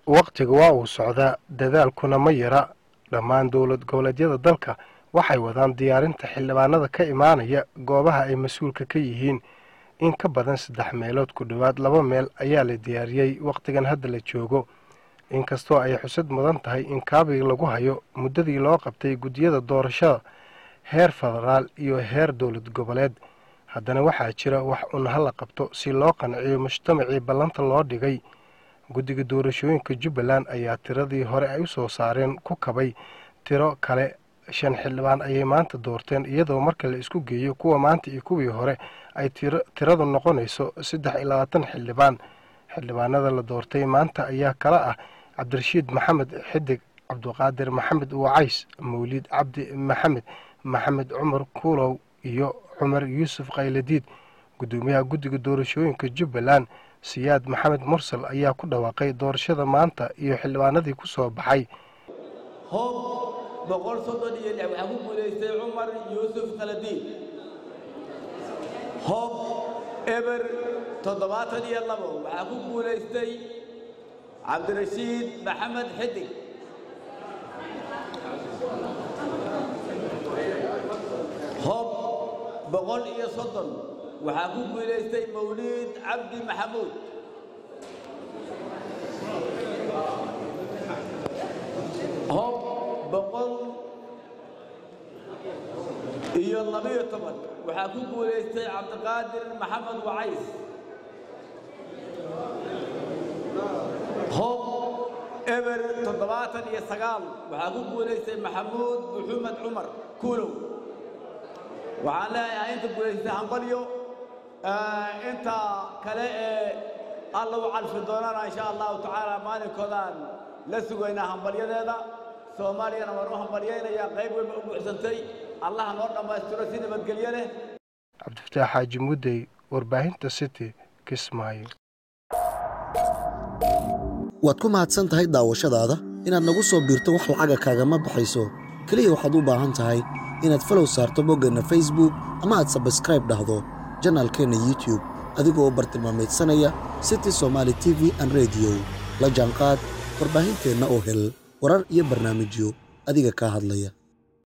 wakhtiga waa uu socdaa dadaalkuna ma yara dhammaan dowlad goboleedyada dalka waxay wadaan diyaarinta xildhibaanada ka imaanaya goobaha ay mas-uulka ka yihiin in ka badan saddex meelood ku dhowaad laba meel ayaa la diyaariyey wakhtigan hadda la joogo inkastoo ay xusad mudan tahay in kaabiga lagu hayo muddadii loo qabtay guddiyada doorashada heer federaal iyo heer dowlad goboleed haddana waxaa jira wax un hala qabto si loo qanciyo mujtamacii ballanta loo dhigay guddiga doorashooyinka jubbaland ayaa tiradii hore ay u soo saareen ku kabay tiro kale shan xildhibaan ayay maanta doorteen iyadoo marka la isku geeyo kuwa maanta iyo kuwii hore ay tiradu noqonayso saddex iyo labaatan xildhibaan xildhibaanada la doortay maanta ayaa kala ah cabdirashiid maxamed xidig cabdiqaadir maxamed wacays mawliid cabdi maxamed maxamed cumar kuulow iyo cumar yuusuf kayladiid guddoomiyaha guddiga doorashooyinka jubbaland siyaad maxamed mursal ayaa ku dhawaaqay doorashada maanta iyo xildhibaanadii ku soo baxay hoob boqol soddon iyo lix waxaa ku guulaystay cumar yuusuf kaladiid hoob eber toddobaatan iyo labo waxaa ku guulaystay cabdirashiid maxamed xidig hoob boqol iyo soddon waxaa ku guulaystay mawliid cabdi maxamuud hoob boqol iyo labiyo toban waxaa ku guulaystay cabdiqaadir maxamed wacays hoob eber toddobaatan iyo sagaal waxaa ku guulaystay maxamuud maxumed cumar kuulow waxaan leeyahay inta guulaystay hambalyo inta kale ee alla u calfi doonana insha allahu tacaala maalinkoodaan la sugaynaa hambalyadeeda soomaaliyana waan u hambalyaynayaa qayb weyba u buuxsantay allaha noo dhammaystiro si nabadgelyo leh cabdifataax xaaji muddey warbaahinta city kismaayo waad ku mahadsan tahay daawashadaada inaad nagu soo biirto wax lacaga kaagama baxayso keliya waxaad u baahan tahay inaad falow saarto boggeenna facebook ama aad sabskraib dhahdo janaalkeenna youtube adigoo u bartilmaamaydsanaya city somaali t v an rediyo la jaanqaad warbaahinteenna oo hel warar iyo barnaamijyo adiga kaa hadlaya